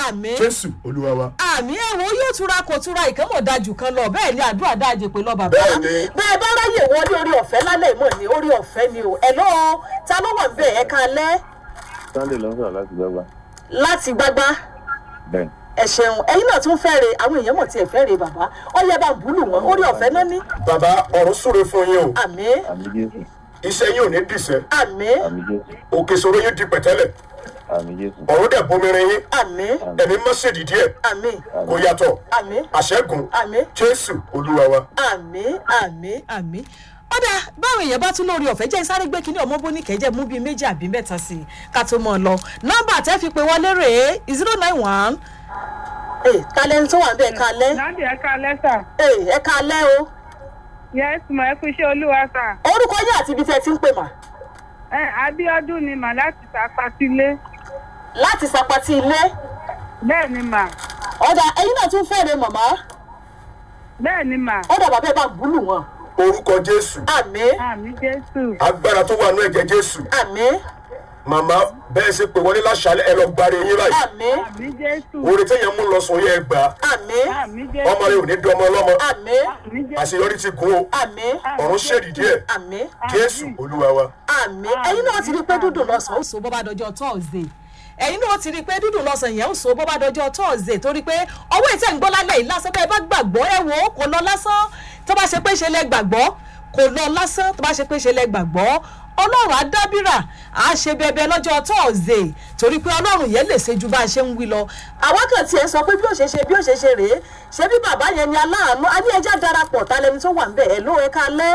àmín jésù olúwa wa. àmì ẹ̀wọ̀n yóò túra kò túra ìkẹ́mọ̀ dájú kan lọ bẹ́ẹ̀ ni àdúrà dáàjẹ pé lọ bàbá. Bẹ́ẹ̀ ni. bẹ́ẹ̀ bá ráyè wọlé orí ọ̀fẹ́ lálẹ́ ìmọ̀ ni orí ọ̀fẹ́ ni o ẹ̀ lọ́ọ́ ta ló wà bẹ́ẹ̀ ẹ̀ka alẹ́ sunday ló ń sọ̀rọ̀ láti gbọ́gbà láti gbágbá bẹ́ẹ̀ ẹ ṣeun ẹ̀yin náà tún fẹ́ re àwọn èèyàn mọ̀ tí ẹ fẹ́ re bàbá ó yẹ bá ń búlù wọn orí ọ̀fẹ́ náà ní. bàbá ọ̀run súre fún yín o àmì àmì jésù iṣẹ́ yín ò ní dìṣẹ́ àmì àmì jésù òkè ìṣòro yín di pẹ̀tẹ́lẹ̀ àmì jésù ọ̀run dẹ̀ bomirin yín àmì ẹ̀mí mọ́ ṣèdí díẹ̀ àmì kò yàtọ̀ àmì àṣẹ́gun àmì jésù olúwa wa. àmì àmì àmì ọ̀dà báwọn èèyàn bá tún lórí ọ̀fẹ́ jẹ́ sáré gbé kínní ọmọ bóní kẹ́jẹ́ mú bíi méjì àbí mẹ́ta sí i ká tó mọ̀ ọ́ lọ nọ́mbà tẹ́ fi pé wọlé rèé zero nine one. ẹ kalẹ́ ní tó wà bẹ́ẹ̀ kalẹ́ láti ẹ̀ka lẹ́sà. ẹ ẹ kalẹ́ o yes ma ẹ kú iṣẹ́ olúwa sà. orúkọ yín àti ibi tẹ́ ti ń pè mà ẹ abiodun ni mà láti sàpàtìlé. láti sapati ilé bẹ́ẹ̀ ni mà ọ̀dà ẹ̀yin náà tún fẹ́ẹ́ re màmá bẹ́ẹ̀ ni mà ọ̀dà bàbá ẹ bá gbúlù wọn orúkọ jésù àmì àmì jésù agbára tó wà nú ẹ̀jẹ̀ jésù àmì màmá bẹ́ẹ̀ ṣe pé wọlé láṣálẹ̀ ẹ lọ gbáre yín báyìí àmì àmì jésù oore téèyàn mú lọ sọ yẹ ẹ gbà àmì àmì ọmọ rẹ jésù ò ní dọmọ ọlọmọ àmì àmì jésù àṣeyọrí ti gún o àmì ọ̀run ṣèdí díẹ̀ àmì jésù olúwa wa. àmì ẹ̀yin náà ti rí i pé dúdùn lọ́sàn-án ó so bó bá dọjọ́ tọ́ọ̀sì ẹ̀yin náà ti rí i pé dúdùn lọ́sàn yẹn ó so bó bá dọjọ́ tọ́ọ̀sì torí pé ọwọ́ ìtẹ̀ ń gbọ́ lálẹ́ yìí lásán bẹ́ẹ̀ bá gbàgbọ́ ẹ wò ó kò lọ lásán tó bá ṣe pé ṣe lẹ gbàgbọ́ kò lọ lásán tó bá ṣe pé ṣe lẹ gbàgbọ́ ọlọ́run á dábìrà á ṣe bẹbẹ lọ́jọ́ tọ́ọ̀sì torí pé ọlọ́run yẹn lè ṣe ju bá a ṣe ń wí lọ. àwa kàn tiẹ̀ sọ pé bí ó ṣe ṣe bí ó ṣe ṣe rèé ṣé bí bàbá yẹn ni aláàánú a ní ẹja darapọ̀ ta lẹni tó wà ń bẹ̀ ẹ̀ ló ẹ̀ka lẹ́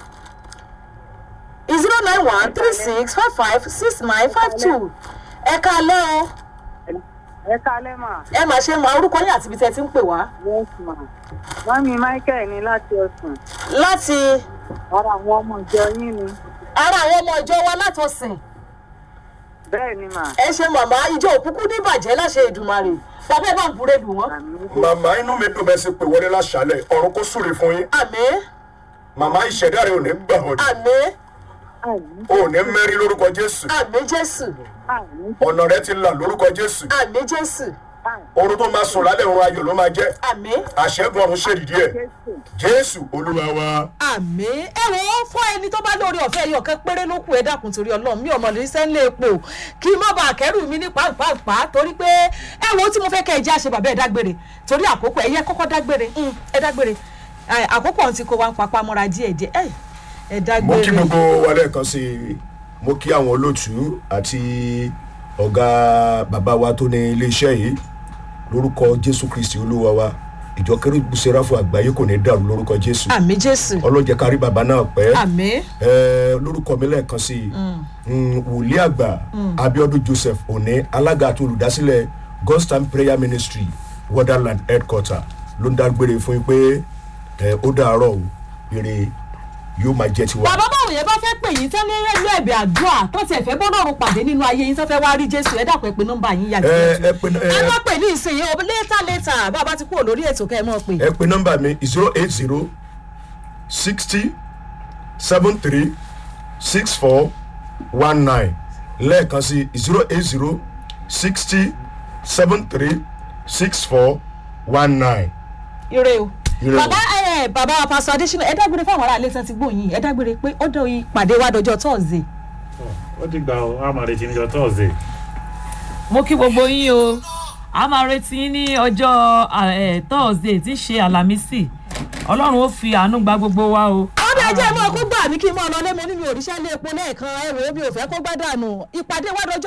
zero nine one three six five five six nine five two ẹ̀ka lẹ́ o ẹ̀ka lẹ́mà ẹ máa ṣe mọ orúkọ yín àti ibi tẹ́ ẹ ti ń pè wá yes ma mọ́mí michael ní láti ọ̀sùn láti ara àwọn ọmọ ìjọ yín ni ara àwọn ọmọ ìjọ wa látọ̀sìn bẹ́ẹ̀ ni mà ẹ ṣe màmá ìjọ òkúkú níbàjẹ́ láṣẹ ìdùmarè bàbá ẹ bá ń búrẹ́ dùn wọ́n. àmì màmá inú mi dùn bẹ́ẹ̀ ṣe pé wọlé láṣálẹ̀ ọ̀run kó súre fún yín àmì màmá ìṣẹ̀dá rẹ ò ní gbà ọ́ àmì àmì ò ní mẹ́rin lórúkọ jésù àmì jésù àmì ọ̀nà rẹ ti là lórúkọ jésù àmì jésù àmì oorun tó máa sùn lálẹ́ òun ayọ̀ ló máa jẹ́ àmì àṣẹ́gun ọ̀run ṣèdí díẹ̀ jésù jésù olúwa wa. àmì ẹ wò ó fún ẹni tó bá lórí ọ̀fẹ́ ẹyọ kan péré ló kù ẹ dákun torí ọlọ́run mi ò mọ̀ lórí sẹ́ńlẹ̀ epo kí n má bàa kẹ́rù mi ní pàápàá torí pé ẹ wò ó tí mo fẹ́ kẹ́ ẹ jẹ́ àṣẹ bàbá ẹ dágbére torí àkókò ẹ̀yẹ kọ́kọ́ dágbére mm, ẹ dágbére Ẹ, àkókò ọ̀hún ti kó wa ń papá mọ́ra díẹ̀ díẹ̀ ẹ ẹ mo dágbére. kí gbogbo wa lẹ́ẹ̀kan sí i mo kí àwọn olóòtú àti ọ̀gá bàbá wa tó ní iléeṣẹ́ yìí lórúkọ jésù kristi olúwa wa ìjọ kérúbù sẹ́ráfù àgbáyé kò ní dàrú lórúkọ jésù àmì jésù ọlọ́jẹ̀ kárí bàbá náà pẹ́ àmì ẹ lórúkọ mi lẹ́ẹ̀kan sí i Mm, wòlíì àgbà abiodun joseph òní alága àti olùdásílẹ̀ god's time prayer ministry wonderland headquarter ló ń dágbére fún yín pé ẹ, ó dàárọ̀ o ire yóò máa jẹ́ tiwa. bàbá báwo yẹn bá fẹ́ pè yín tẹ́lẹ̀ ẹ̀lú ẹ̀bẹ̀ àdúrà tó tiẹ̀ fẹ́ bọ́dọ̀rùn pàdé nínú ayé yín tó fẹ́ wá rí jésù ẹ dàpọ̀ ẹ pé nọ́mbà yín yà ẹ jẹ́ ẹ pe ẹ ẹ má pè ní ìsinyìí o létà létà bàbá ti kúrò lórí ètò kẹ́ ẹ mọ̀ pé. ẹ pe nọ́mbà mi zero eight zero sixty seven three six four one nine lẹ́ẹ̀kan sí zero eight zero sixty seven three six four one nine. ire o. Ire o. bàbá ẹ bàbá wa pásọ adésínà ẹ dágbére fáwọn aráàlú tán ti gbóyin ẹ dágbére pé ó dọ̀ ìpàdé wa dọjọ́ tọ́ọ̀sì. ó ti gbà ó a máa retí níjọ tọ́ọ̀sì. mo kí gbogbo yín o a máa retí yín ní ọjọ́ thursday tí í ṣe àlàmísì ọlọ́run ó fi àánú gba gbogbo wa o. ọdọ ẹjẹ mọ kó gbà mí kí n mọ ọ lọ lé mo ní mi ò ríṣẹ́ lé epo lẹ́ẹ̀kan ẹ̀rọ mi ò fẹ́ kó gbádànù ìpàdé wa dọjọ́